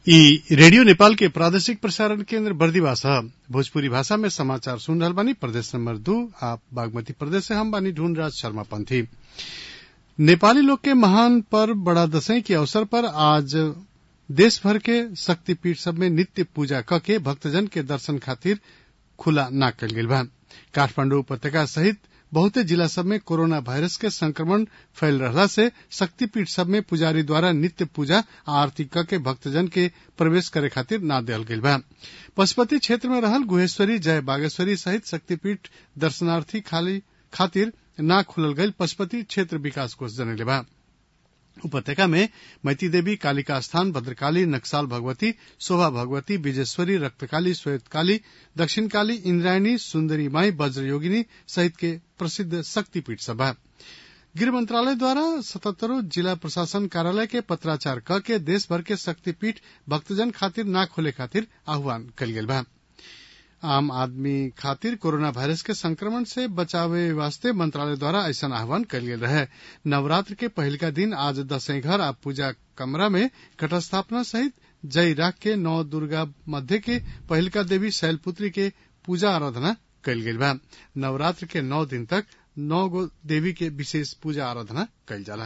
ई रेडियो नेपाल के प्रादेशिक प्रसारण केन्द्र बर्दिवास ह भोजपुरी भाषा में समाचार सुन रहल बानी प्रदेश नंबर दू आ बागमती प्रदेश से हम बानी ढूंढराज शर्मा पंथी नेपाली लोग के महान पर्व बड़ा दशैं के अवसर पर आज देश भर के शक्तिपीठ सब में नित्य पूजा क के भक्तजन के दर्शन खातिर खुला ना कल गईल बा काठमांडू उपत्यका सहित बहुते जिला सब में कोरोना वायरस के संक्रमण फैल रहला से शक्तिपीठ सब में पुजारी द्वारा नित्य पूजा आ आरती क के भक्तजन के प्रवेश करे खातिर ना देहल गईल बा पशुपति क्षेत्र में रहल गुहेश्वरी जय बागेश्वरी सहित शक्तिपीठ दर्शनार्थी खातिर ना खुलल गईल पशुपति क्षेत्र विकास कोष जनले बा उपत्यका में मैती देवी कालिका स्थान भद्रकाली नक्साल भगवती शोभा भगवती विजेश्वरी रक्तकाली श्वेतकाली दक्षिण काली इंद्रायणी सुंदरी माई वज्रयोगिनी सहित के प्रसिद्ध शक्तिपीठ सब बा गृह मंत्रालय द्वारा सतहत्तरों जिला प्रशासन कार्यालय के पत्राचार क के देश भर के शक्तिपीठ भक्तजन खातिर ना खोले खातिर आह्वान कल गेल बा आम आदमी खातिर कोरोना वायरस के संक्रमण से बचावे वास्ते मंत्रालय द्वारा ऐसा आह्वान कल गेल रहे नवरात्र के पहिलका दिन आज दशैं घर आ पूजा कमरा में घटस्थापना सहित जय राख के नौ दुर्गा मध्य के पहिलका देवी शैलपुत्री के पूजा आराधना कल गेल बा नवरात्र के नौ दिन तक नौ गो देवी के विशेष पूजा आराधना कल जाला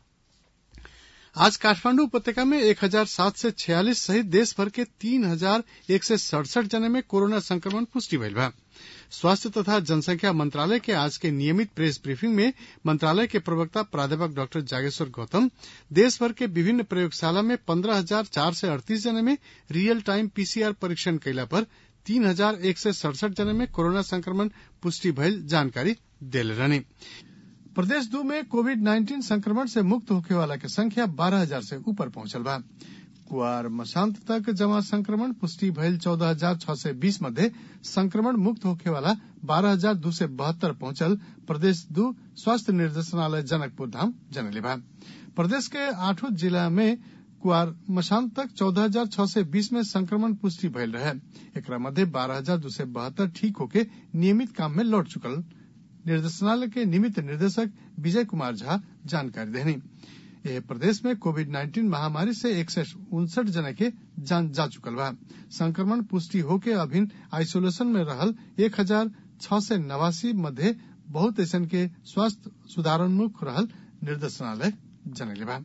आज काठमांडू उपत्यका में एक हजार सात सय छियालिस सहित देश भर के तीन हजार एक सय सड़सठ जने में कोरोना संक्रमण पुष्टि भइल बा स्वास्थ्य तथा जनसंख्या मंत्रालय के आज के नियमित प्रेस ब्रीफिंग में मंत्रालय के प्रवक्ता प्राध्यापक डॉक्टर जागेश्वर गौतम देश भर के विभिन्न प्रयोगशाला में पंद्रह हजार चार सय अड़तीस जने में रियल टाइम पीसीआर परीक्षण कैला पर तीन हजार एक सय सड़सठ जने में कोरोना संक्रमण पुष्टि भइल जानकारी देले रहनी प्रदेश दो में कोविड नाइन्टीन संक्रमण से मुक्त होखे वाला के संख्या बारह हजार से ऊपर पहुंचल बा कुआर मशांत तक जमा संक्रमण पुष्टि भइल चौदह हजार छह सय बीस मध्य संक्रमण मुक्त होखे वाला बारह हजार दू सय बहत्तर पहुंचल प्रदेश दू स्वास्थ्य निर्देशनालय जनकपुर धाम जनले बा प्रदेश के आठों जिला में कुआर मशांत तक चौदह हजार छह सय बीस में संक्रमण पुष्टि भइल रहे एकरा मध्य बारह हजार दू सय बहत्तर ठीक होके नियमित काम में लौट चुकल निर्देशनालय के निमित्त निदेशक विजय कुमार झा जानकारी देनी यह प्रदेश में कोविड नाइन्टीन महामारी से एक सय उनसठ जने के जान जा चुकल बा संक्रमण पुष्टि होके अभिन आइसोलेशन में रहल एक हजार छह सय नवासी मध्य बहुत ऐसन के स्वास्थ्य सुधारोन्मुख रहल निर्देशनालय जनले बा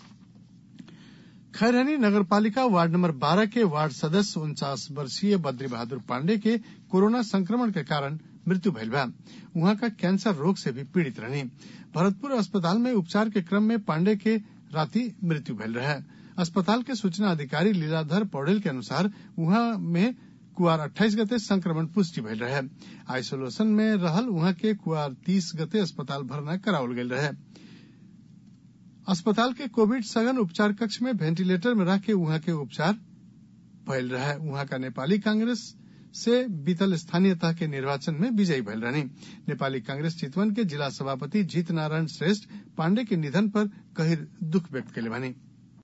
खैरहनी नगरपालिका वार्ड नंबर 12 के वार्ड सदस्य उनचास वर्षीय बद्री बहादुर पांडे के कोरोना संक्रमण के कारण मृत्यु भइल बा उहाँ का कैंसर रोग से भी पीड़ित रहनी भरतपुर अस्पताल में उपचार के क्रम में पांडे के राति मृत्यु भइल रहे अस्पताल के सूचना अधिकारी लीलाधर पौडेल के अनुसार उहाँ में कुआर अट्ठाईस गते संक्रमण पुष्टि भइल रहे आइसोलेशन में रहल उहाँ के कुआर तीस गते अस्पताल भरना करावल गेल रहे अस्पताल के कोविड सघन उपचार कक्ष में वेंटिलेटर में रख के उहाँ के उपचार भइल रहे उहाँ का नेपाली कांग्रेस से बीतल स्थानीय तह के निर्वाचन में विजयी भइल रहनी नेपाली कांग्रेस चितवन के जिला सभापति जीत नारायण श्रेष्ठ पांडे के निधन पर गहिर दुख व्यक्त कैले बानी